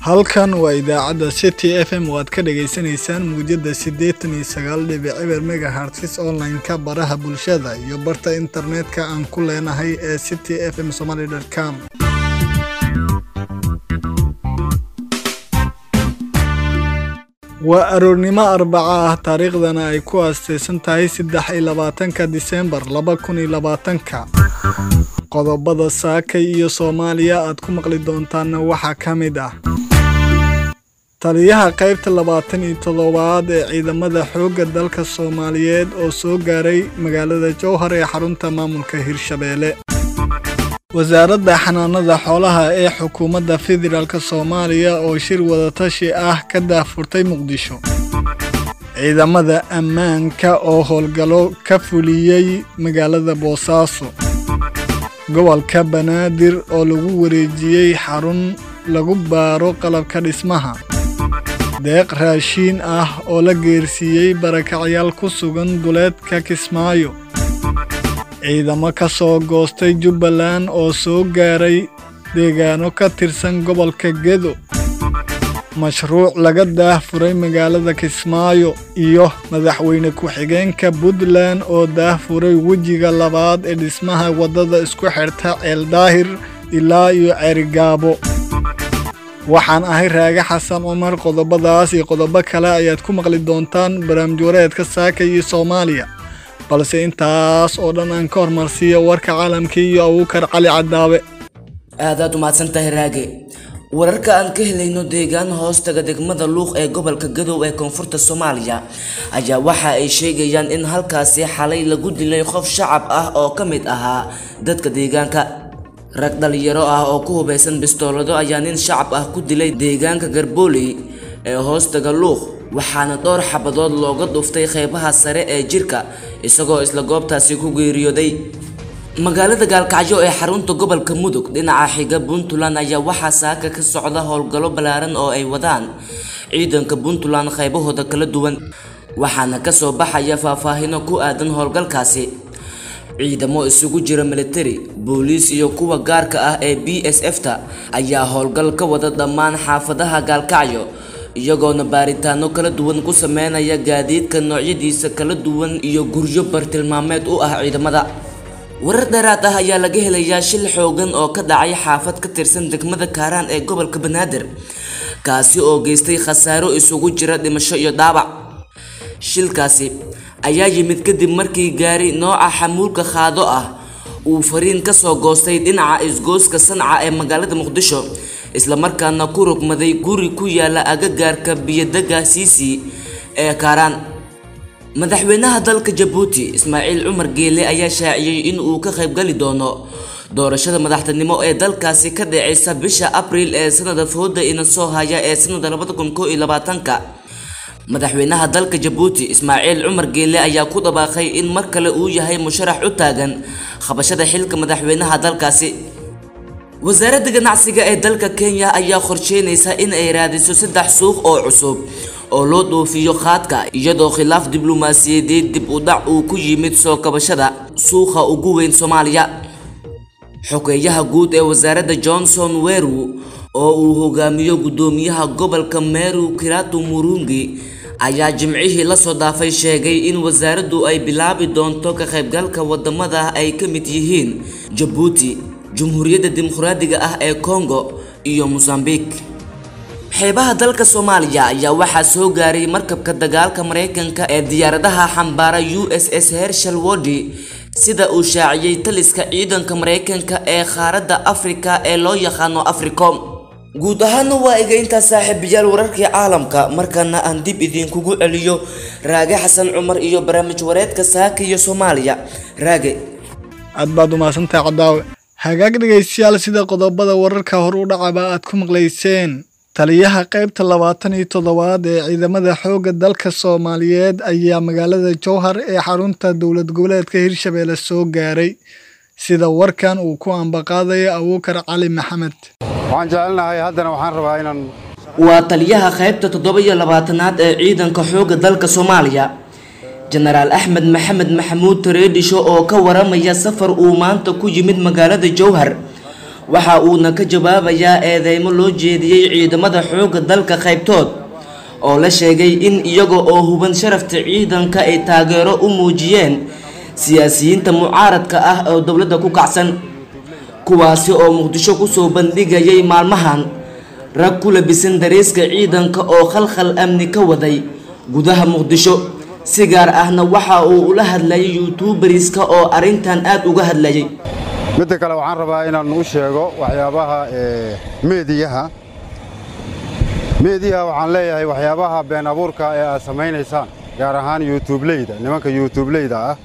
halkan waa idaacadda city f m oo aad ka dhagaysanaysaan muujadda siddeetan iyo sagaal dhibic eber megahertz online-ka baraha bulshada iyo barta internetka aan ku leenahay ee city f m somaly com waa aroornimo arbaca ah taariikhdana ay ku aastaysan tahay saddex iyo labaatanka disembar laba kun iyo labaatanka qodobada saakay iyo soomaaliya aad ku maqli doontaanna waxaa ka mid ah taliyaha qaybta labaatan iyo toddobaad ee ciidamada xoogga dalka soomaaliyeed oo soo gaaray magaalada jowhar ee xarunta maamulka hirshabeelle wasaaradda xanaanada xoolaha ee xukuumadda federaalk soomaaliya oo shir wadatashi ah ka daahfurtay muqdisho ciidamada ammaanka oo howlgallo ka fuliyey magaalada boosaaso gobolka banaadir oo lagu wareejiyey xarun lagu baaro qalabka dhismaha deeq raashiin ah oo la geersiiyey barakacyaal ku sugan duleedka kismaayo ciidamo ka soo goostay jubbaland oo soo gaaray deegaano ka tirsan gobolka gedo mashruuc laga daahfuray magaalada kismaayo iyo madaxweyne ku-xigeenka puntland oo daahfuray wejiga labaad ee dhismaha waddada isku xidhta ceeldaahir ilaa iyo ceerigaabo waxaan ahay raage xasan cumar qodobadaas iyo qodobo kale ayaad ku maqli doontaan barnaamijwareedka saaka iyo soomaaliya balse intaas oo dhan aan ka hormarsiiyo warka caalamka iyo abuukar cali cadaabe aadaad umahadsan tahay raage wararka aan ka helayno deegaan hoostaga degmada luuq ee gobolka gadow ee koonfurta soomaaliya ayaa waxa ay sheegayaan in halkaasi xalay lagu dilay qof shacab ah oo ka mid ahaa dadka deegaanka rag dhalinyaro ah oo ku hubaysan bistoolado ayaa nin shacab ah ku dilay deegaanka garbooley ee hoostaga luuq waxaana dhowr xabadood looga dhuftay qeybaha sare ee jirka isagoo isla goobtaasi ku geeriyooday magaalada gaalkacyo ee xarunta gobolka mudug dhinaca xiga puntland ayaa waxaa saaka ka socda howlgallo ballaaran oo ay wadaan ciidanka puntland qaybahooda kala duwan waxaana kasoo baxaya faahfaahino ku aadan howlgalkaasi ciidamo isugu jira militari booliis iyo kuwa gaarka ah ee b s f ta ayaa howlgal ka wada dhammaan xaafadaha gaalkacyo iyagoona baaritaano kala duwan ku sameynaya gaadiidka noocyadiisa kala duwan iyo guryo bartilmaameed u ah ciidamada warar dheeraad ah ayaa laga helayaa shil xoogan oo ka dhacay xaafad ka tirsan degmada kaaraan ee gobolka banaadir kaasi oo geystay khasaaro isugu jira dhimasho iyo dhaawac shilkaasi ayaa yimid kadib markii gaari nooca xamuulka qaado ah uu fariin kasoo goostay dhinaca isgooska sanca ee magaalada muqdisho islamarkaana ku rogmaday guri ku yaala agagaarka biyodega siisi ee kaaraan madaxweynaha dalka jabuuti ismaaciil cumar geele ayaa shaaciyey in uu ka qaybgali doono doorashada madaxtinimo ee dalkaasi ka dhaceysa bisha abriil ee sanada fooda ina soo haya ee sanada labada kun koo iyo labaatanka madaxweynaha dalka jabuuti ismaaciil cumar geele ayaa ku dhawaaqay in mar kale uu yahay musharax u taagan qabashada xilka madaxweynaha dalkaasi wasaaradda ganacsiga ee dalka kenya ayaa qorsheynaysa in ay raadiso saddex suuq oo cusub oo loo dhoofiyo qaadka iyadoo khilaaf diblomaasiyadeed dib u dhac uu ku yimid soo kabashada suuqa ugu weyn soomaaliya xogeeyaha guud ee wasaaradda johnson weru oo uu hogaamiyo guddoomiyaha gobolka meru kiratu murungi ayaa jimcihii lasoo dhaafay sheegay in wasaaraddu ay bilaabi doonto ka qaybgalka wadamada ay ka mid yihiin jabuuti jumhuuriyadda dimuqraadiga ah ee congo iyo mosambique xeebaha dalka soomaaliya ayaa waxaa soo gaaray markabka dagaalka mareykanka ee diyaaradaha xambaara u s s hershal wodi sida uu shaaciyey taliska ciidanka mareykanka ee qaaradda afrika ee loo yaqaano africom guud ahaana waa iga intaa saaxiibayaal wararkii caalamka markaana aan dib idinkugu celiyo raage xasan cumar iyo barnaamij wareedka saaka iyo soomaaliya raage aad baad umahadsantahay cadaawe hagaag dhegaystayaal sida qodobada wararka hor u dhacaba aad ku maqlayseen taliyaha qaybta labaatan iyo toddobaad ee ciidamada xoogga dalka soomaaliyeed ayaa magaalada jowhar ee xarunta dowlad goboleedka hirshabeelle soo gaaray sida warkan uu ku ambaqaadayo abuukar cali maxamed waxaan jecelnahay haddana waxaan rabaa inaan waa taliyaha qaybta toddoba iyo labaatanaad ee ciidanka xoogga dalka soomaaliya jenaraal axmed maxamed maxamuud tareedhisho oo ka waramaya safar uu maanta ku yimid magaalada jowhar waxa uuna ka jawaabayaa eedeymo loo jeediyey ciidamada xoogga dalka qaybtood oo la sheegay in iyaga oo huban sharafta ciidanka ay taageero u muujiyeen siyaasiyiinta mucaaradka ah oo dowladda ku kacsan kuwaasi oo muqdisho kusoo bandhigayay maalmahan rag ku labisan dareeska ciidanka oo khalkhal amni ka waday gudaha muqdisho si gaar ahna waxa uu ula hadlayay youtuuberiska oo arrintan aada uga hadlayay midda kale waxaan rabaa inaan u sheego waxyaabaha meediyaha meediyaha waxaan leeyahay waxyaabaha been abuurka ee aad samaynaysaan gaar ahaan yuutubleyda nimanka yuutubleyda ah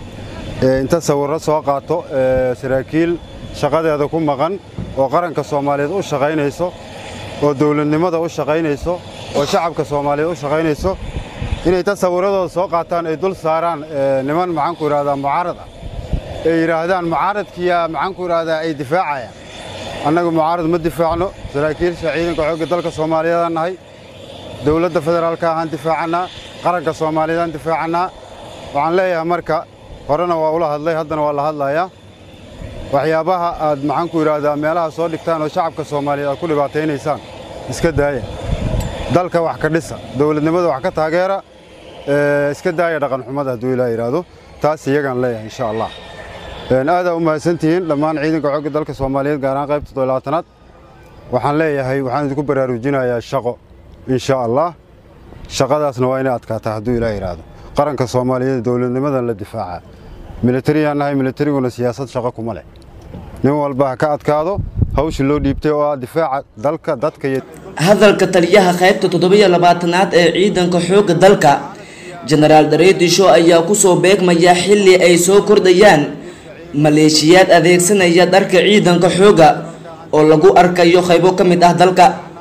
ee inta sawirro soo qaato saraakiil shaqadeeda ku maqan oo qaranka soomaaliyeed u shaqaynayso oo dawladnimada u shaqaynayso oo shacabka soomaaliyeed u shaqaynayso inay ta sawirradooda soo qaataan ay dul saaraan niman maxaanku idhahdaa mucaarad ah ay yidhaahdaan mucaaradkiyaa maxaanku idhahdaa ay difaacayaan annagu mucaarad ma difaacno saraakiilsha ciidanka xoogga dalka soomaaliyeedaan nahay dawladda federaalka ahaan difaacannaa qaranka soomaaliyeedaan difaacannaa waxaan leeyahay marka horena waa ula hadlay haddana waa la hadlayaa waxyaabaha aad maxaanku idhaahdaa meelaha soo dhigtaan oo shacabka soomaaliyeed aad ku dhibaataynaysaan iska daaya dalka wax ka dhisa dawladnimada wax ka taageera iska daaya dhaqanxumada hadduu ilaa yidhaahdo taas iyagaan leeyahay insha allah aadaa u mahadsantihiin dhammaan ciidanka xoogga dalka soomaaliyeed gaar ahaan qaybta todolaatanaad waxaan leeyahay waxaan idinku baraarujinayaa shaqo insha allah shaqadaasna waa inay adkaataa hadduu ilaa yidhaahdo qaranka soomaaliyeed dowladnimadan la difaaca milatariyaan nahay milatariguna siyaasad shaqo kuma leh nin walba ha ka adkaado hawsha loo dhiibtay oo ah difaaca dalka dadka iyo hadalka taliyaha qaybta toddobiyo labaatanaad ee ciidanka xoogga dalka jenaraal dareedisho ayaa kusoo beegmaya xilli ay soo kordhayaan maleeshiyaad adeegsanaya dharka ciidanka xoogga oo lagu arkayo qaybo ka mid ah dalka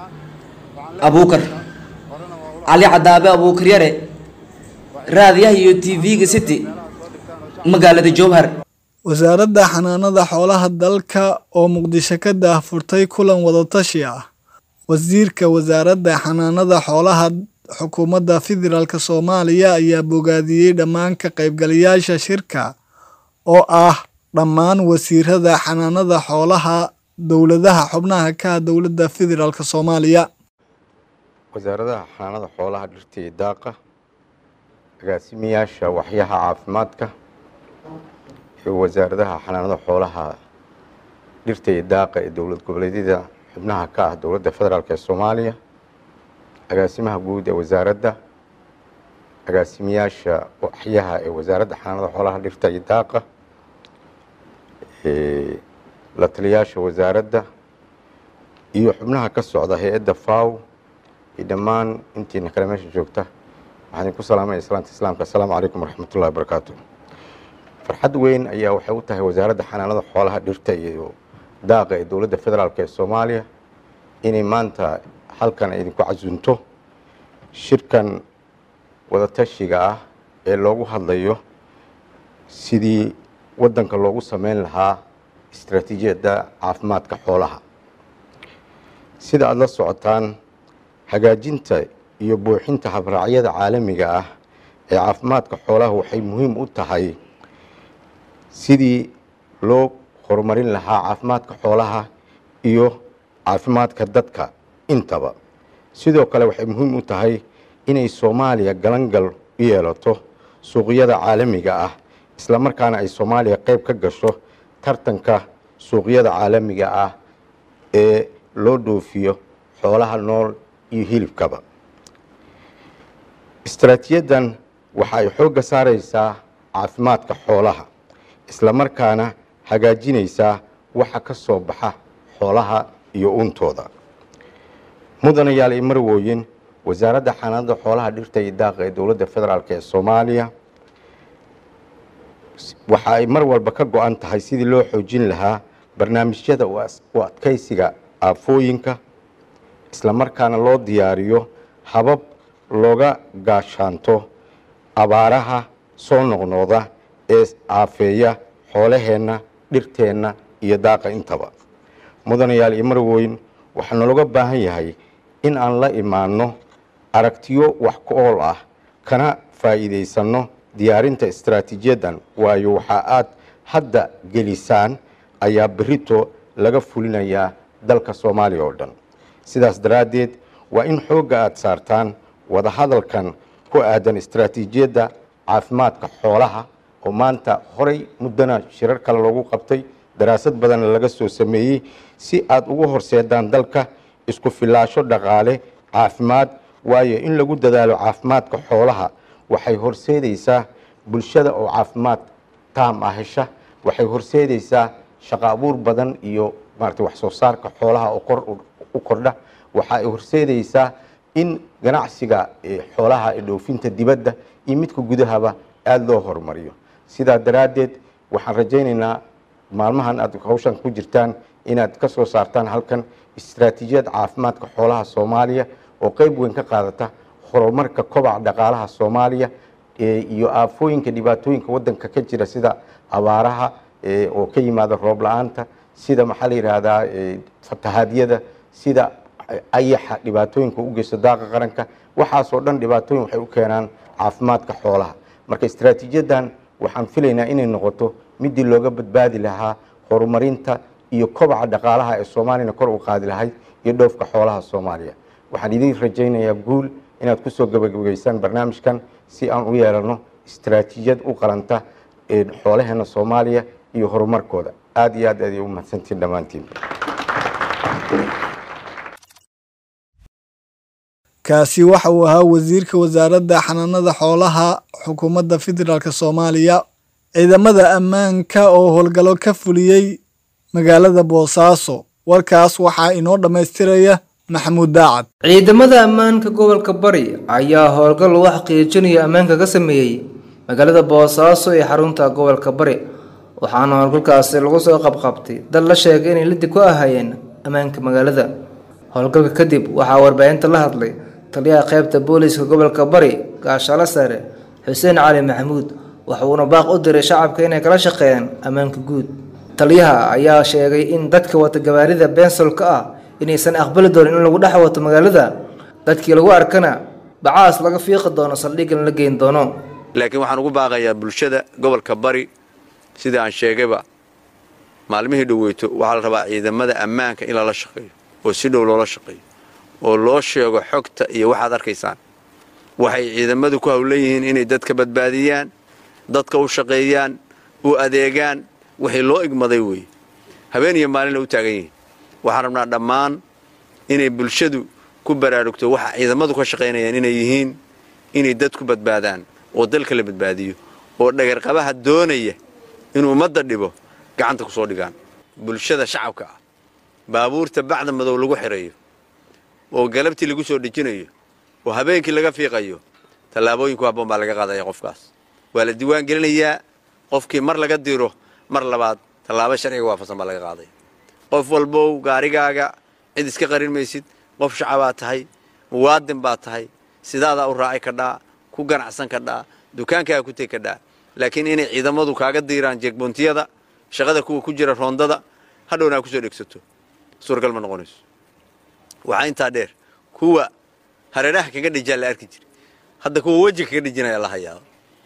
abuukar cali cadaabe abuukar yare raadiyaha iyo t v-ga city magaalada jowhar wasaaradda xanaanada xoolaha dalka oo muqdisho ka daahfurtay kulan wadatashi ah wasiirka wasaaradda xanaanada xoolaha xukuumadda federaalk soomaaliya ayaa bogaadiyey dhammaan ka qaybgalayaasha shirka oo ah dhammaan wasiirada xanaanada xoolaha dowladaha xubnaha ka dowladda federaalk soomaaliya wasaaradaha xanaanada xoolaha dhirta iyo daaqa agaasimayaasha waxyaha caafimaadka iyo wasaaradaha xanaanada xoolaha dhirta iyo daaqa ee dowlad goboleedyada xubnaha ka ah dowladda federaalk ee soomaaliya agaasimaha guud ee wasaaradda agaasimayaasha waxyaha ee wasaaradda xanaanada xoolaha dhirta iyo daaqa la taliyaasha wasaaradda iyo xubnaha ka socda hay-adda faw iyo dhammaan intiina kale meesha joogta waxaan idinku salaamaya islaanta islaamka assalaamu calaykum waraxmatullahi wabarakaatu farxad weyn ayaa waxay u tahay wasaaradda xanaanada xoolaha dhirta iyo daaqa ee dowladda federaalk ee soomaaliya inay maanta halkan ay idinku casunto shirkan wadatashiga ah ee loogu hadlayo sidii waddanka loogu sameyn lahaa istaraatiijiyadda caafimaadka xoolaha sida aada la socotaan hagaajinta iyo buuxinta habraacyada caalamiga ah ee caafimaadka xoolaha waxay muhiim u tahay sidii loo horumarin lahaa caafimaadka xoolaha iyo caafimaadka dadka intaba sidoo kale waxay muhiim u tahay inay soomaaliya galangal u yeelato suuqyada caalamiga ah isla markaana ay soomaaliya qayb ka gasho tartanka suuqyada caalamiga ah ee loo dhoofiyo xoolaha nool iyo hilibkaba istaraatiijiyaddan waxa ay xoogga saaraysaa caafimaadka xoolaha isla markaana hagaajinaysaa waxa ka soo baxa xoolaha iyo uuntooda mudanayaal iyo marwooyin wasaaradda xanaanada xoolaha dhirta iyo daaqa ee dowladda federaalk ee soomaaliya waxa ay mar walba ka go-an tahay sidii loo xoojin lahaa barnaamijyada u adkaysiga aafooyinka isla markaana loo diyaariyo habab looga gaashaanto abaaraha soo noqnooda ee aafeeya xoolaheenna dhirteenna iyo daaqa intaba mudanayaal iyo marweyn waxaa nalooga baahan yahay in aan la imaanno aragtiyo wax ku ool ah kana faa'iidaysanno diyaarinta istaraatiijiyaddan waayo waxaa aad hadda gelisaan ayaa berito laga fulinayaa dalka soomaaliya oo dhan sidaas daraaddeed waa in xoogga aada saartaan wadahadalkan ku aadan istaraatiijiyadda caafimaadka xoolaha oo maanta horay muddana shirar kale loogu qabtay daraasad badanna laga soo sameeyey si aada ugu horseedaan dalka isku filaasho dhaqaale caafimaad waayo in lagu dadaalo caafimaadka xoolaha waxay horseedaysaa bulshada oo caafimaad taam ah hesha waxay horseedaysaa shaqo abuur badan iyo maarata wax soo saarka xoolaha oo kor u kordha waxa ay horseedaysaa in ganacsiga xoolaha ee dhoofinta dibadda iyo midka gudahaba aada loo horumariyo sidaa daraaddeed waxaan rajaynaynaa maalmahan aad hawshan ku jirtaan inaad ka soo saartaan halkan istaraatiijiyad caafimaadka xoolaha soomaaliya oo qeyb weyn ka qaadata horumarka kobaca dhaqaalaha soomaaliya iyo aafooyinka dhibaatooyinka wadanka ka jira sida abaaraha oo ka yimaada roob la-aanta sida maxaa la yidhaahdaa fatahaadyada sida ayaxa dhibaatooyinka u geysto daaqa qaranka waxaasoo dhan dhibaatooyin waxay u keenaan caafimaadka xoolaha marka istaraatiijiyadan waxaan filaynaa inay noqoto midii looga badbaadi lahaa horumarinta iyo kobaca dhaqaalaha ee soomaaliyana kor u qaadi lahayd iyo dhoofka xoolaha soomaaliya waxaan idin rajaynayaa guul inaad kusoo gabagabaysaan barnaamijkan si aan u yeelano istaraatiijiyad u qalanta xoolaheena soomaaliya iyo horumarkooda aada iyo aad aad u mahadsantiin dhammaantiin kaasi waxa uu ahaa wasiirka wasaaradda xanaanada xoolaha xukuumadda federaalk soomaaliya ciidamada ammaanka oo howlgallo ka fuliyey magaalada boosaaso warkaas waxaa inoo dhammaystiraya maxamuud daacad ciidamada ammaanka gobolka bari ayaa howlgal lagu xaqiijinayo ammaanka ka sameeyey magaalada boosaaso ee xarunta gobolka bari waxaana howlgalkaasi lagu soo qabqabtay dad la sheegay inay lidi ku ahayeen ammaanka magaalada howlgalka kadib waxaa warbaahinta la hadlay taliyaha qaybta booliiska gobolka bari gaashaale sare xuseen cali maxamuud waxuuna baaq u diray shacabka inay kala shaqeeyaan ammaanka guud taliyaha ayaa sheegay in dadka wata gawaarida bensolka ah inaysan aqbali doonin in lagu dhex wato magaalada dadkii lagu arkana bacaas laga fiiqi doono saldhiggan la geyn doono laakiin waxaan ugu baaqayaa bulshada gobolka bari sidai aan sheegayba maalmihii dhoweyto waxaa la rabaa ciidamada ammaanka in lala shaqeeyo oo si dhow loola shaqeeyo oo loo sheego xogta iyo waxaad arkaysaan waxay ciidamadu ku hawlan yihiin inay dadka badbaadiyaan dadka u shaqeeyaan u adeegaan wixii loo igmaday weeye habeen iyo maalinna u taagan yihiin waxaan rabnaa dhammaan inay bulshadu ku baraarugto waxa ciidamadu ka shaqaynayaan inay yihiin inay dadku badbaadaan oo dalka la badbaadiyo oo dhagarqabaha doonaya inuu ummadda dhibo gacanta ku soo dhigaan bulshada shacabka ah baabuurta bacda madow lagu xirayo oo galabtii lagu soo dhejinayo oo habeenkii laga fiiqayo tallaabooyinku habboon baa laga qaadaya qofkaas waa la diiwaan gelinayaa qofkii mar laga diro mar labaad tallaabo sharciga waafaqsan baa laga qaadaya qof walbow gaarigaaga cid iska qarin maysid qof shacabaa tahay muwaadin baa tahay sidaadaa u raaci kadhaa ku ganacsan kadhaa dukaankaaga ku tegi kadhaa laakiin inay ciidamadu kaaga diiraan jeegboontiyada shaqada kuwa ku jira roondada hadhowna aa kusoo dhegsato suuragal ma noqonayso waxaa intaa dheer kuwa hareeraha kaga dhijaa la arki jira hadda kuwa weji kaga dhijinaya la hayaa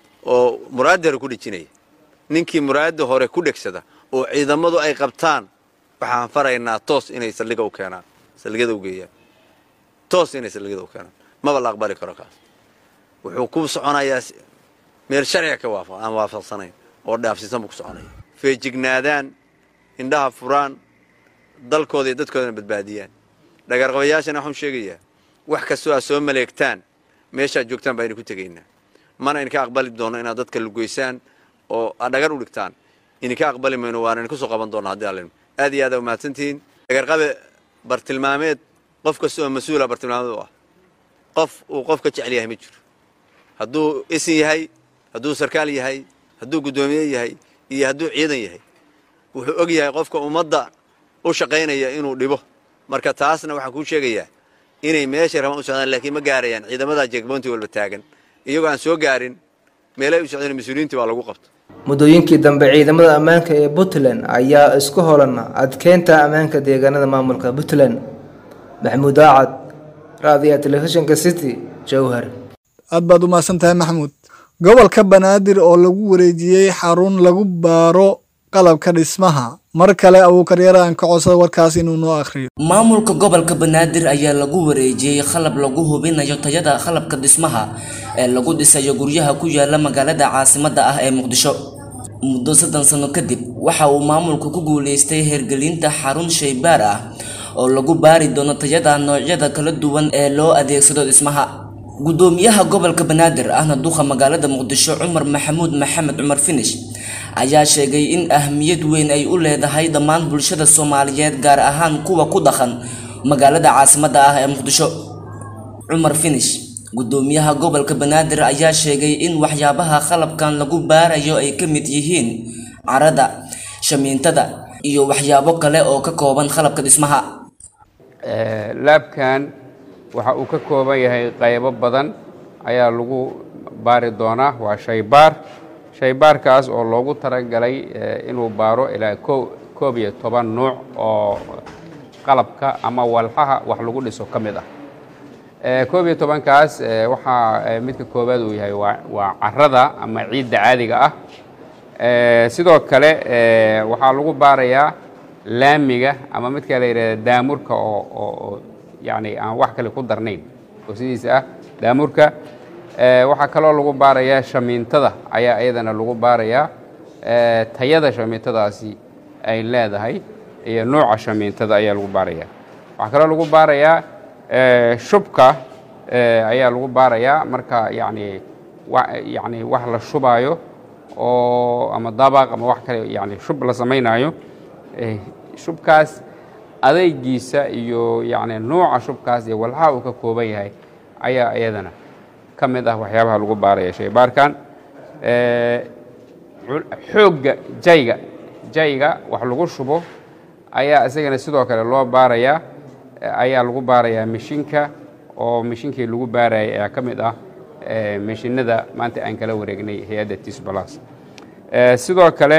oo muraadda hore ku dhijinaya ninkii muraadda hore ku dhegsada oo ciidamadu ay qabtaan waxaan faraynaa toos inay saldhiga u keenaan saldhigyada u geeyaan toos inay saldhigyada u keenaan maba la aqbali karo kaas wuxuu ku soconayaa meel sharciga ka waafa aan waafaqsanayn oo dhaafsiisan buu ku soconaya feejignaadaan indhaha furaan dalkooda iyo dadkoodana badbaadiyaan dhagarqabayaashana waxaan sheegayaa wax kastoo aad soo maleegtaan meeshaad joogtaan baa idinku tegaynaa mana idinka aqbali doono inaad dadka lugeysaan oo aad dhagar u dhigtaan idinka aqbali mayno waana idinku soo qaban doona haddii allin aad iyo aad aa umahadsantihiin dhagarqabe bartilmaameed qof kasta oo mas-uula bartilmaameed u ah qof uu qof ka jecel yahay ma jiro hadduu isin yahay hadduu sarkaal yahay hadduu guddoomiye yahay iyo hadduu ciidan yahay wuxuu og yahay qofka ummadda u shaqaynaya inuu dhibo marka taasna waxaan kuu sheegayaa inay meeshay rabaan u socdaan laakiin ma gaarayaan ciidamada jeegboonti walba taagan iyagoo aan soo gaarin meelay u socdeen mas-uuliyiintii baa lagu qabto muddooyinkii dambe ciidamada ammaanka ee puntland ayaa isku holan adkeynta ammaanka deegaanada maamulka puntland maxamuud aacad raadiyaha telefishinka city jowhar aad baad u mahadsan tahay maxamuud gobolka banaadir oo lagu wareejiyey xarun lagu baaro qalabka dhismaha mar kale abuukaryare aan ka codsada warkaas inuu noo akhriyo maamulka gobolka banaadir ayaa lagu wareejiyey qalab lagu hubinayo tayada qalabka dhismaha ee lagu dhisayo guryaha ku yaala magaalada caasimadda ah ee muqdisho muddo soddon sano kadib waxa uu maamulku ku guuleystay hergelinta xarun shaybaar ah oo lagu baari doono tayada noocyada kala duwan ee loo adeegsado dhismaha gudoomiyaha gobolka banaadir ahna duqa magaalada muqdisho cumar maxamuud maxamed cumar finish ayaa sheegay in ahmiyad weyn ay u leedahay dhammaan bulshada soomaaliyeed gaar ahaan kuwa ku dhaqan magaalada caasimadda ah ee muqdisho cumar finish gudoomiyaha gobolka banaadir ayaa sheegay in waxyaabaha qalabkan lagu baarayo ay ka mid yihiin carada shamiintada iyo waxyaabo kale oo ka kooban qalabka dhismaha laabkan waxa uu ka kooban yahay qaybo badan ayaa lagu baari doonaa waa shaybaar shaybaarkaas oo loogu talagalay inuu baaro ilaa koob iyo toban nuuc oo qalabka ama walxaha wax lagu dhiso ka mid ah koob iyo tobankaas waxaa midka koowaad uu yahay waa carada ama ciidda caadiga ah sidoo kale waxaa lagu baarayaa laamiga ama midka la yidhahda daamurka oo yani aan wax kale ku darnayn oo sidiisa ah daamurka waxaa kaloo lagu baarayaa shamiintada ayaa iyadana lagu baarayaa tayada shamiintadaasi ay leedahay iyo nooca shamiintada ayaa lagu baarayaa waxaa kaloo lagu baarayaa shubka ayaa lagu baarayaa marka yani yani wax la shubaayo oo ama dabaq ama wax kale yani shub la samaynayo shubkaas adeygiisa iyo yani nooca shubkaas iyo walxaha uu ka kooban yahay ayaa iyadana ka mid ah waxyaabaha lagu baaraya shaybaarkan xoogga jayga jayga wax lagu shubo ayaa isagana sidoo kale loo baarayaa ayaa lagu baarayaa mishinka oo mishinkii lagu baarayay ayaa ka mid ah mishinada maanta aan kala wareegnay hay-adda tisbalas sidoo kale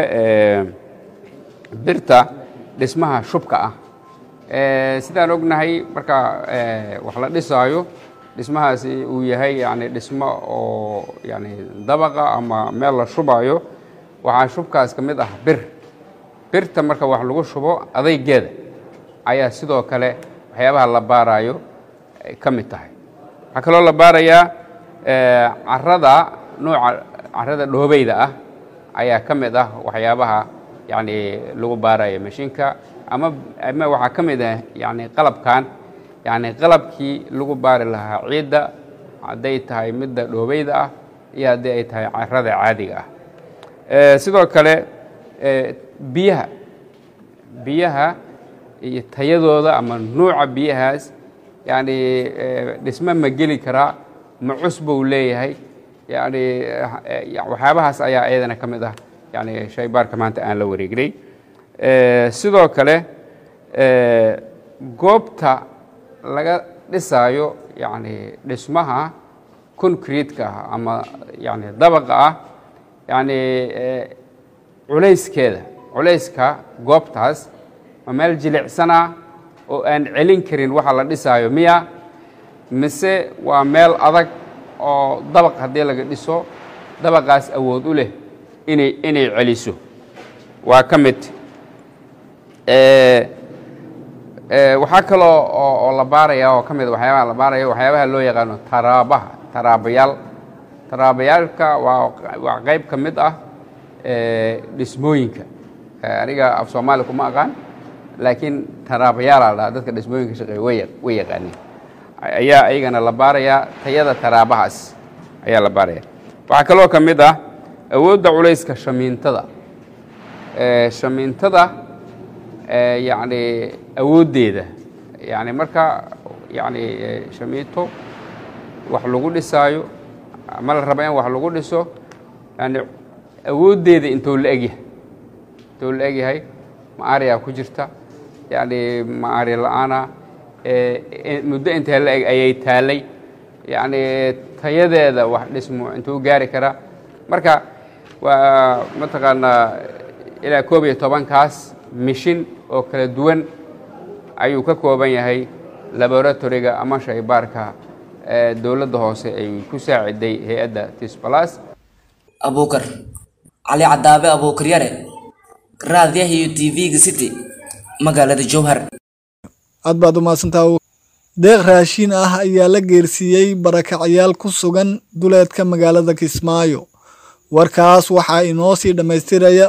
birta dhismaha shubka ah sidaan ognahay marka wax la dhisaayo dhismahaasi uu yahay yani dhismo oo yani dabaqa ama meel la shubaayo waxaa shubkaas ka mid ah bir birta marka wax lagu shubo adaygeeda ayaa sidoo kale waxyaabaha la baaraayo ka mid tahay waxaa kaloo la baarayaa carada nooca carada dhoobeyda ah ayaa ka mid ah waxyaabaha yani lagu baarayo mashiinka ama ama waxaa ka mid ah yani qalabkan yani qalabkii lagu baari lahaa ciidda hadday tahay midda dhoobeyda ah iyo haddii ay tahay carada caadiga ah sidoo kale biyaha biyaha iyo tayadooda ama nuuca biyahaas yani dhisme ma geli karaa ma cusbou leeyahay yani waxyaabahaas ayaa iyadana ka mid ah yani shaybaarka maanta aan la wareegnay sidoo kale goobta laga dhisaayo yani dhismaha concrete-ka ah ama yani dabaqa ah yani culayskeeda culayska goobtaas ma meel jilicsana oo aan celin karin waxa la dhisaayo miya mise waa meel adag oo dabaq haddii laga dhiso dabaqaas awood u leh inay inay celiso waa ka mid waxaa kaloo oo la baaraya oo ka mid waxyaabaha la baaraya waxyaabaha loo yaqaano taraabaha taraabayaal taraabayaalka waa waa qayb ka mid ah dhismooyinka aniga af soomaali kuma aqaan laakiin taraabayaalaa dhaha dadka dhismooyinka shaqeeya way way yaqaaneen ayaa ayagana la baarayaa tayada taraabahaas ayaa la baaraya waxaa kaloo ka mid ah awoodda culayska shamiintada shamiintada yani awooddeeda yani marka yani shamiito wax lagu dhisaayo ama la raba in wax lagu dhiso yani awooddeeda intuu la egyahay intuu la egyahay maariyaa ku jirta yani maari la-aana muddo intee la eg ayay taalay yani tayadeeda wax dhismo intuu gaari karaa marka waa mataqaanaa ilaa koob iyo tobankaas mishin oo kala duwan ayuu ka kooban yahay laboratoriga ama shaybaarka dowladda hoose ay ku saaciday hay-adda tisbalas abuukar cali cadaabe abuukar yare raadiyaha iyo tv-ga city magaalada jowhar aad baad u mahadsantaha deeq raashiin ah ayaa la geersiiyey barakacyaal ku sugan duleedka magaalada kismaayo warkaas waxaa inoo sii dhammaystiraya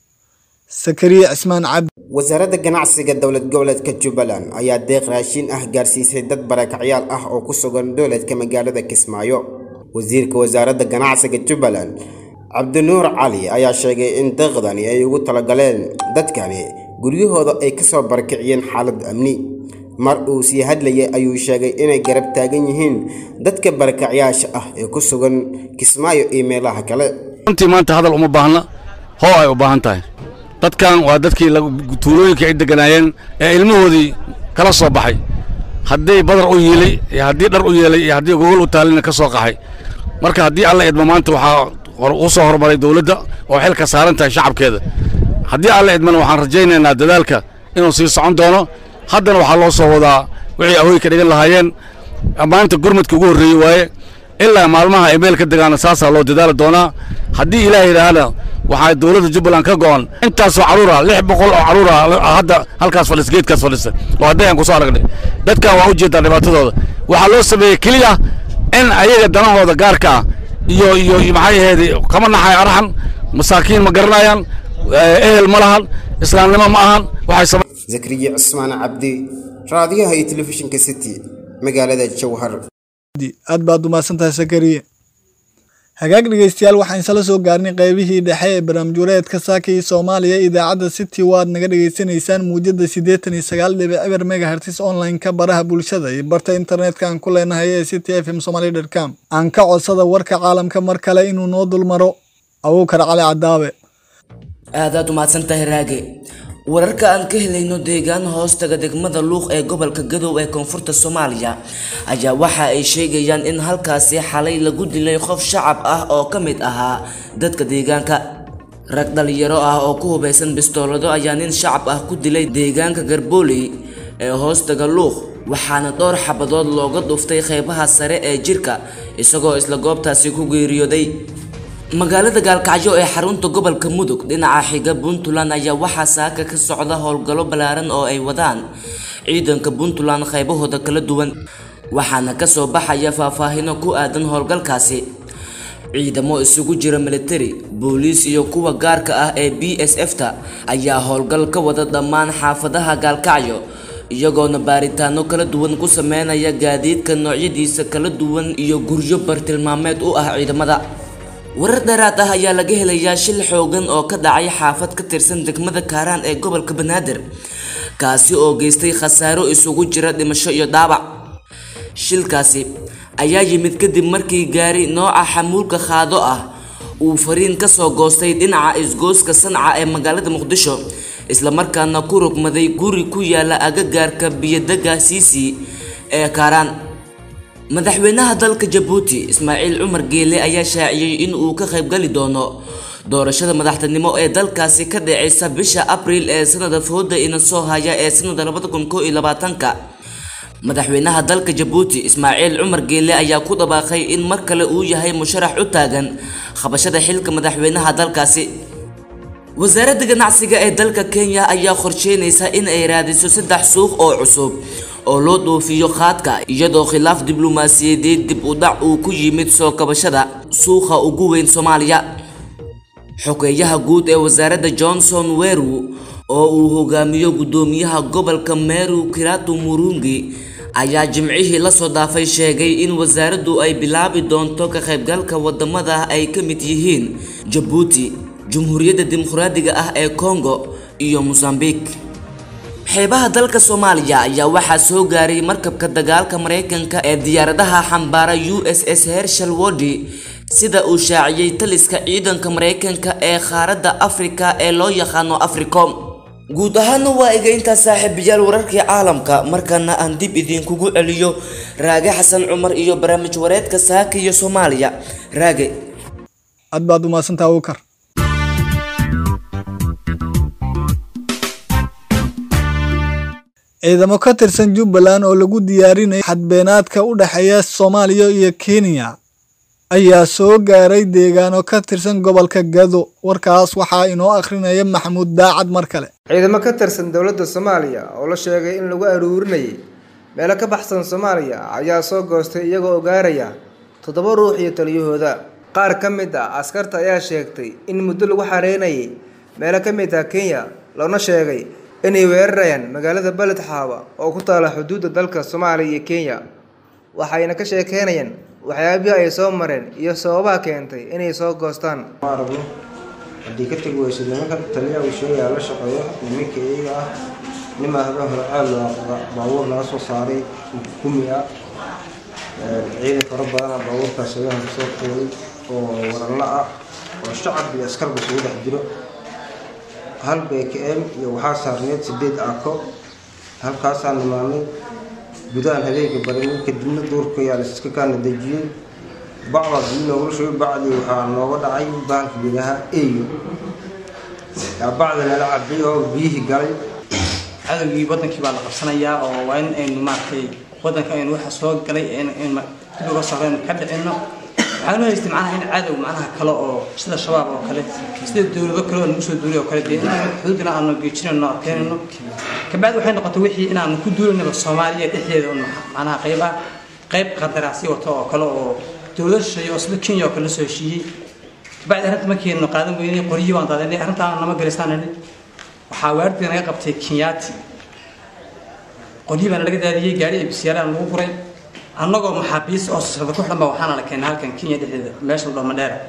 sakariya cismaan cabdi wasaaradda ganacsiga dowlad goboleedka jubbaland ayaa deeq raashiin ah gaarsiisay dad barakacyaal ah oo ku sugan dowladka magaalada kismaayo wasiirka wasaaradda ganacsiga jubbaland cabdinuur cali ayaa sheegay in deeqdani ay ugu talagaleen dadkani guryahooda ay kasoo barakiciyeen xaalad amni mar uu sii hadlayay ayuu sheegay inay garab taagan yihiin dadka barakacyaasha ah ee ku sugan kismaayo iyo meelaha kale runtii maanta hadal uma baahna hoo ay u baahan tahay dadkan waa dadkii tuulooyinka ay deganaayeen ee ilmahoodii kala soo baxay haddii badar u yiilay iyo haddii dhar u yeelay iyo haddii gogol u taalina ka soo qaxay marka haddii alla idmo maanta waxaa u soo horumaray dowladda oo xilka saaran tahay shacabkeeda haddii alla idmana waxaan rajaynaynaa dadaalka inuu sii socon doono haddana waxaa loo soo wadaa wixii ahooy ka dhigan lahaayeen maanta gurmadka ugu horreeyey waaye ilaa maalmaha ay meel ka degaana saasaa loo dadaali doonaa haddii ilaah yidhaahna waxaa dowladda jubbaland ka go'an intaasoo carruura lix boqol oo carruura hadda halkaas fadhisa geedkaas fadhisa oo hadday aan kusoo aragnay dadkan waa u jeedaa dhibaatadooda waxaa loo sameeyey keliya in ayaga danahooda gaarka ah iyo iyo maxay ahayd kama naxay arxan masaakiin ma garanayaan ehel ma lahan islaamnimo ma ahan waxay zakriya cismaan cabdi raadiyaha iyo telefishinka city magaalada jowhar aad baad umahadsantahay sakariye hagaag dhegeystayaal waxaan isla soo gaarnay qeybihii dhexe ee barnaamijwareedka saaka iyo soomaaliya idaacadda city waad naga dhegeysanaysaan muujada siddeetan iyo sagaal dhibic eber megahertis online-ka baraha bulshada iyo barta internetka aan ku leenahay ee city f m somaly dot com aan ka codsada warka caalamka mar kale inuu noo dulmaro abuukar cali cadaabe aadaad umahadsantahay raage wararka aan ka helayno deegaan hoostaga degmada luuq ee gobolka gadow ee koonfurta soomaaliya ayaa waxa ay sheegayaan in halkaasi xalay lagu dilay qof shacab ah oo ka mid ahaa dadka deegaanka rag dhalinyaro ah oo ku hubeysan bistoolado ayaa nin shacab ah ku dilay deegaanka garbooley ee hoostaga luuq waxaana dhowr xabadood looga dhuftay qeybaha sare ee jirka isagoo isla goobtaasi ku geeriyooday magaalada gaalkacyo ee xarunta gobolka mudug dhinaca xiga puntland ayaa waxaa saaka ka socda howlgallo ballaaran oo ay wadaan ciidanka puntland qaybahooda kala duwan waxaana kasoo baxaya faahfaahino ku aadan howlgalkaasi ciidamo isugu jira militari booliis iyo kuwa gaarka ah ee b s f ta ayaa howlgal ka wada dhammaan xaafadaha gaalkacyo iyagoona baaritaano kala duwan ku sameynaya gaadiidka noocyadiisa kala duwan iyo guryo bartilmaameed u ah ciidamada warar dheeraad ah ayaa laga helayaa shil xoogan oo ka dhacay xaafad ka tirsan degmada kaaraan ee gobolka banaadir kaasi oo geystay khasaaro isugu jira dhimasho iyo dhaawac shilkaasi ayaa yimid kadib markii gaari nooca xamuulka qaado ah uu fariin kasoo goostay dhinaca isgooska sanca ee magaalada muqdisho islamarkaana ku rogmaday guri ku yaala agagaarka biyodega siisi ee kaaraan madaxweynaha dalka jabuuti ismaaciil cumar geele ayaa shaaciyey in uu ka qaybgali doono doorashada madaxtinimo ee dalkaasi ka dhaceysa bisha abriil ee sanada fooda ina soo haya ee sanada labada kun koo iyo labaatanka madaxweynaha dalka jabuuti ismaaciil cumar geele ayaa ku dhawaaqay in mar kale uu yahay musharax u taagan qabashada xilka madaxweynaha dalkaasi wasaaradda ganacsiga ee dalka kenya ayaa qorsheynaysa in ay raadiso saddex suuq oo cusub oo loo dhoofiyo qaadka iyadoo khilaaf diblomaasiyadeed dib u dhac uu ku yimid soo kabashada suuqa ugu weyn soomaaliya xogeeyaha guud ee wasaaradda johnson weru oo uu hogaamiyo guddoomiyaha gobolka meru kiratu murungi ayaa jimcihii lasoo dhaafay sheegay in wasaaraddu ay bilaabi doonto ka qaybgalka wadamada ay ka mid yihiin jabuuti jumhuuriyadda dimuqraadiga ah ee congo iyo mosambique xeebaha dalka soomaaliya ayaa waxaa soo gaaray markabka dagaalka maraykanka ee diyaaradaha xambaara u s s hershal wodi sida uu shaaciyey taliska ciidanka maraykanka ee qaaradda afrika ee loo yaqaano africom guud ahaana waa iga intaa saaxiibayaal wararkii caalamka markaana aan dib idinkugu celiyo raage xasan cumar iyo barnaamij wareedka saaka iyo soomaaliya raage aad baad umahadsantaha awkar ciidamo ka tirsan jubbaland oo lagu diyaarinayo xadbeenaadka u dhexeeya soomaaliya iyo kenya ayaa soo gaaray deegaano ka tirsan gobolka gado warkaas waxaa inoo akhrinaya maxamuud daacad mar kale ciidamo ka tirsan dowladda soomaaliya oo la sheegay in lagu aruurinayay meelo ka baxsan soomaaliya ayaa soo goostay iyagoo ogaaraya toddoba ruux iyo taliyahooda qaar ka mid ah askarta ayaa sheegtay in muddo lagu xareynayay meelo ka mid ah kenya loona sheegay inay weerarayaan magaalada beled xaaba oo ku taala xuduudda dalka soomaaliya iyo kenya waxayna ka sheekeynayaan waxyaabihii ay soo mareen iyo sababaha keentay inay soo goostaan aragno haddii ka tegi weyso nimanka taliya uu sheegaya la shaqeeyo nimanka iyaga ah nimaa habeen hore caal baabuur laga soo saaray gumi ah ciidan fara badana baabuurkaas habeen hore soo qeeyay oo waralla ah oo shacab iyo askarba isugu dhex jiro hal bkm iyo waxaa saarneed sideed aako halkaasaa nimaanay gudahan habeenka barinay kadibna duurka yaa laiska kaana dejiyey bacdaas ii noogula shugay bacdii waxaa nooga dhacay bahalka biyaha eyo yaa bacda nala cabay oo biyihii galay cadowgii wadankii baa la qabsanayaa oo waa in aynu maaragtay wadanka aynu waxa soo galay dib uga socdo aynu ka dhicino waxaanu haystay macnaha in cadow macnaha kale oo sida shabaab oo kale sida dowlado kale oo nagu soo duulay oo kale dee inaanu xuduudina aanu geejinayno arkeenayno kabacdi waxay noqotay wixii inaanu ku duulanaba soomaaliya dhexdeeda un macnaha qayb ah qayb qandaraasyo wato oo kale oo dowlad shisheeye oo sida kenya oo kale la soo heshiiyey kabacdi arrinta markaynu qaadan weynay qoryihii baan daadanay arrintaan nama gelisaanani waxaa waardiga naga qabtay kenyaati qoryihii baana laga daadiyey gaari ebisiyaalaan lagu guray annagoo maxaabiis oo sirda ku xidhan ba waxaana la keenay halkan kenya dhexdeeda meesha la dhoma dheera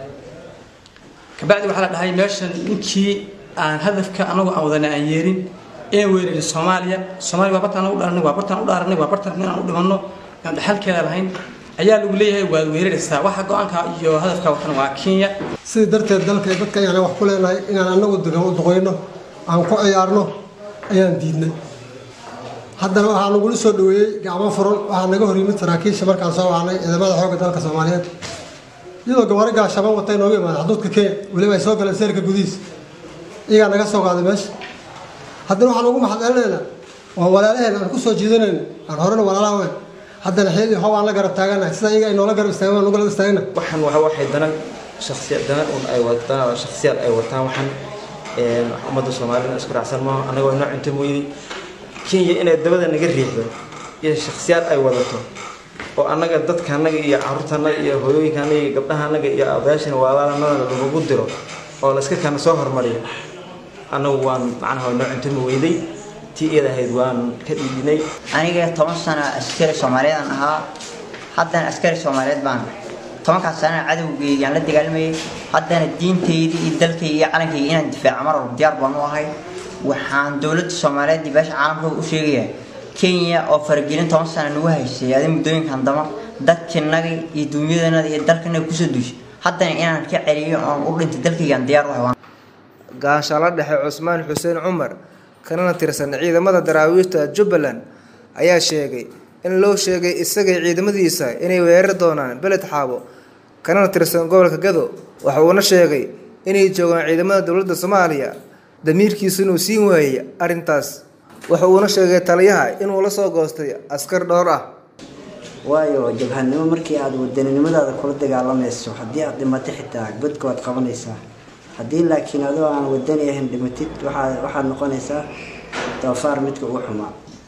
kabacdi waxaa la dhahay meeshan ninkii aan hadafka annagoo aan wadana aan yeerin een weerari soomaaliya soomaaliya waa bartaan u dharanay waa bartaan u dhaaranay waa bartaan inaan u dhimanno aan dhaxalkeeda lahayn ayaa lagu leeyahay waad weeraraysaa waxa go-aanka iyo hadafka watana waa kenya sidii darteed dalka iyo dadka ayaan wax ku leenahay inaan annagu duqeyno aan ku ciyaarno ayaan diidnay haddana waxaa nagula soo dhaweeyey gacmo furan waxaa naga hor yimid saraakiisha markaan soo wacnay ciidamada xoogga dalka soomaaliyeed iyadoo gabaro gaashaban watay nooga imaada xuduudka kenya weliba ay soo galeen seerka gudihiis iyagaa naga soo qaaday meesha haddana waxaan ugu maxadcelinaynaa waa walaalaheen aan ku soo jiidanayno aan horena walaalaha weyn haddana xeel iyo hoob aan la garab taaganahay sida iyaga ay noola garab istaagan waan nugala istaagana waxaan waxa waxay dana shakhsiya dana un ay wataan shakhsiyaad ay wataan waxaan ummadda soomaalida isku raacsan maaha annagoo inoo cunto mooyday kenya inay dabada naga riixdo iyo shakhsiyaad ay wadato oo annaga dadka annaga iyo caruurta annaga iyo hooyooyinka annaga iyo gabdhaha annaga iyo odayaashana walaalanadana lagu diro oo la iska kana soo hormariyo annagu waan macnaha inoo cunto mooyday tii iyada ahayd waan ka dhiidinay aniga toban sano askari soomaaliyeed aan ahaa haddana askari soomaaliyeed baan tobankaas sana cadowgeygaan la dagaalamayay haddana diintaydii iyo dalkayga iyo calankayga inaan difaaco mar walba diyaar baan u ahay waxaan dowladda soomaaliyeed iyo beesha caalamka u sheegayaa kenya oo faragelin toban sana nagu haysay adi muddooyinkan dama dadkinaga iyo duunyadanaga iyo dalkanaga kusoo duushay haddana inaan ka celiyo oon u dhintay dalkaygaan diyaar u ahay gaashaalo dhexe cusmaan xuseen cumar kanana tirsan ciidamada daraawiishta jubbaland ayaa sheegay in loo sheegay isagay ciidamadiisa inay weerari doonaan beled xaabo kanana tirsan gobolka gado waxa uuna sheegay inay joogaan ciidamada dowladda soomaaliya damiirkiisu inuu siin waayey arrintaas waxa uuna sheegay taliyaha inuu la soo goostay askar dhowr ah waayo jabhanimo markii aada wadaninimadaada kula dagaalamayso haddii aada dhimato xitaa godka waad qabanaysaa haddii laakiin adoo aan wadani ahayn dhimatid waxaa waxaad noqonaysaa doofaar midka ugu xumaa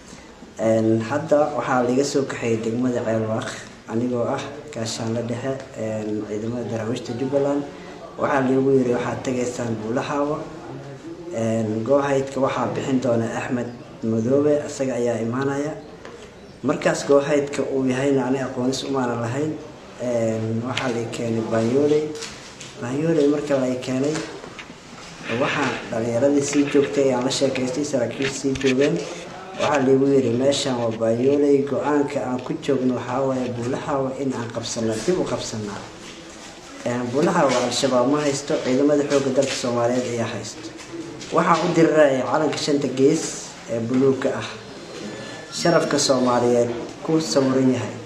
hadda waxaa laga soo kaxeeyay degmada ceelwaaq anigoo ah gaashaanla dhexe ciidamada daraawiishta jubbaland waxaa lagu yiri waxaad tagaysaan buulaxaawo goohaydka waxaa bixin doona axmed madoobe isaga ayaa imaanaya markaas goohaydka uu yahayna ani aqoonis umaana lahayn waxaa la keenay banyooley banyooley marka la keenay waxaa dhalinyaradii sii joogtay aan la sheekaystay saraakiil sii joogeen waxaa lagu yiri meeshan waa banyooley go-aanka aan ku joogno waxaa waaye buulaxaawa in aan qabsano dib u qabsanaa buulaxaawa al-shabaab ma haysto ciidamada xoogga dalka soomaaliyeed ayaa haysto waxaa u diriraya calanka shanta gees ee buluugga ah sharafka soomaaliyeed ku sawiran yahay